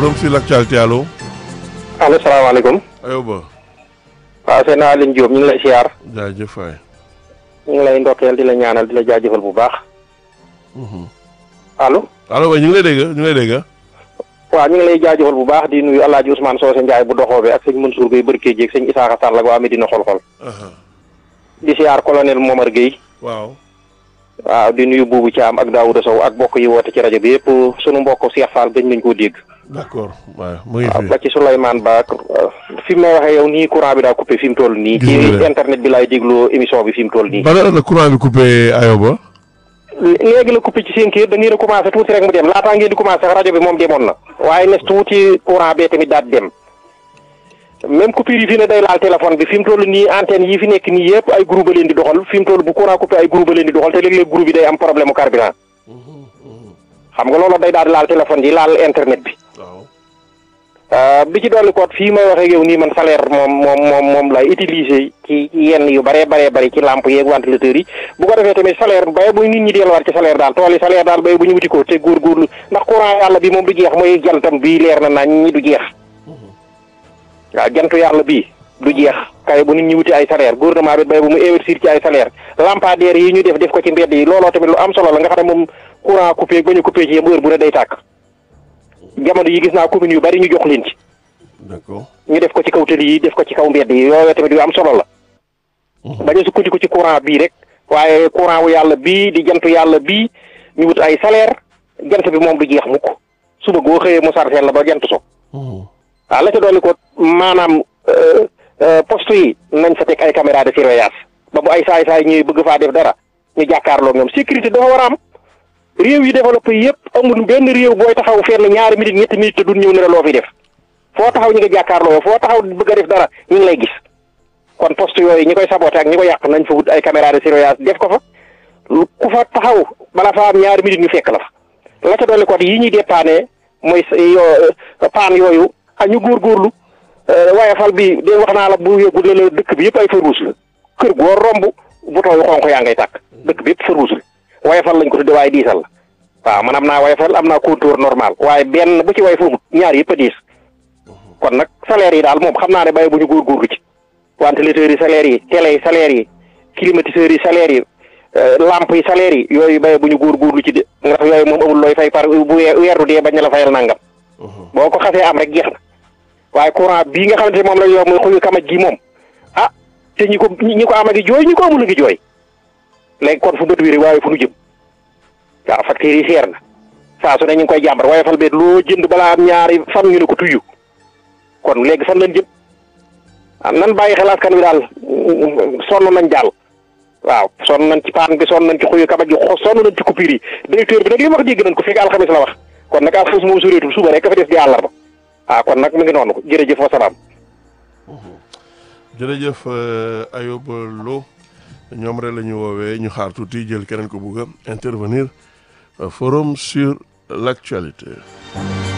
forum sur l'actualité allo. allo salaamaaleykum. Ayoba. waaw seen Aline Diop ñu ngi lay siyaar. jaajëf waay. ñu ngi lay ndokkeel di la ñaanal di la jaajëfal bu baax. allo. allo waay ñu ngi lay dégg ñu ngi lay dégg. waaw ñu ngi lay jaajëfal bu baax di nuyu El Hadj Ousmane Socé Ndiaye bu doxoo bi ak sëñ Mansour Gueye Barke Dieg sëñ Isaaxa Sall ak waa Medina xol-xol. di siyaar colonel Momar Gueye. waaw. waaw di nuyu Boubou Thiam ak Daouda Sow ak mbokk yi woote ci rajo bi yëpp sunu mbokk Cheikh Fall gëj nañ koo dégg. d'accord waaw mu ngi waaw fi. ba ci Souleymane Ba ak fi mu may waxee yow nii courant bi daa coupé fi mu toll nii. Gis nga ci de. internet bi laay déglu émission bi fi mu toll nii. ban heure la courant bi coupé Ayoba. léegi la coupé ci seen kër da ngeen a commencé tuuti rek mu dem laataa ngeen di commencé rajo bi moom demoon na waaye nes tuuti courant bee tamit daal di dem même coupure yi fi ne day laal téléphone bi fi mu toll nii antenne yi fi nekk nii yëpp ay groupe leen di doxal fi mu toll bu courant coupé ay groupe leen di doxal te léeg-léeg groupe yi day am problème mu carburant xam nga loolu day daal di laal téléphone yi laal internet bi waaw. Euh, bi ci dolli koot fii may waxee yow nii man salaire moom moom moom moom lay utiliser ci yenn yu baree baree bari ci lampe yeeg ventilateur yi bu ko defee tamit salaire bay bu nit ñi delluwaat ci salaire daal tool yi salaire daal bay bu ñu wuti ko te góorgóorlu ndax courant yàlla bi moom du jeex mooy jantam bii leer na nañ ñi du jeex waaw jantu yàlla bii du jeex kay bu nit ñi wuti ay salaire gouvernement bi bay bu mu investir ci ay salaire lampadaire yi ñu def def ko ci mbedd yi looloo tamit lu am solo la nga xam ne moom courant coupé ba ñu coupé ci yem heure bu ne day tàkk jamono yi gis naa communes yu bari ñu jox leen ci d'accord. ñu def ko ci kaw tëli yi def ko ci kaw mbedd yi yooyu tamit yu am solo la bañ a sukkandiku ci courant bii rek waaye courant wu yàlla bii di jantu yàlla bii ñu wut ay salaire jant bi moom du jeex mukk suba goo xëyee mu sarfeel la ba jant so waaw la ca dolli ko maanaam euh, euh, poste yi nañ fa teg ay caméra de surveillance ba bu ay saay-saay ñuy bëgg faa def dara ñu jàkkaarloo ñoom sécurité dafa war a am réew yi développé yëpp amul benn réew booy taxaw fenn ñaari minutes ñetti minutes te duñ ñëw ne la loo fi def foo taxaw ñi nga jàkkaarloo foo taxaw bëgg a def dara ñu ngi lay gis kon poste yooyu ñi koy saboté ak ñi ko yàq nañ fa wut ay caméra de surveillance def ko fa lu ku fa taxaw bala fa am ñaari minutes ñu fekk la fa la ca dolli ko yi ñuy dépanner mooy sa- yoo paan yooyu ak ñu góorgóorlu waaye fal bi de wax naa la bu yóbbu de la dëkk bi yëpp ay feu rouge la kër goo romb bouton yu xonq yaa ngay tàkk dëkk bi yëpp feu rouge la waaye fal lañ ko tudde waaye diisal la waaw man am naa waaye fal am naa contour normal waaye benn bu ci way foofu ñaar yëpp a diis kon nag salaire yi daal moom xam naa ne bàyyi bu ñu góorgóorlu ci ventilateurs yi salaire yi télé yi salaire yi climatiseurs yi salaire yi euh, lampe yi salaire yi yooyu bàyyi bu ñu góorgóorlu ci de ndax yooyu moom amul looy fay par bu weer weeru dee bañ na la fayal nangam boo ko xasee am rek jeex na waaye courant bii nga xamante ne moom la yor muy xuyu kamaj gi moom ah te ñi ko ñi ñi ko am a ngi jooy ñi ko amul a ngi jooy léegi kon fu bët wéri waaye fu nu jëm waaw factures yi seer na saa su ne ñu ngi koy jàmbar waaye fal beet loo jënd balaa am ñaari fan ñu ne ko tuyyu kon léegi fan lañ jëm ah nan bàyyi xel askan wi daal sonn nañ daal waaw sonn nañ ci paan bi sonn nañ ci xuyu kamaj gi xo- sonn nañ ci coupure yi directeur bi nag li mu wax dégg nañ ko fekk alxamis la wax kon nag alxamis moom soreetul suba rek ka fa des di àllarba ah kon nag mu ngi noonu jërëjëf wa salaam jërëjëf euh, Ayoba Lo ñoom rek la ñu woowee ñu xaar tuuti jël keneen ko bugg a intervenir euh, forum sur l'actualité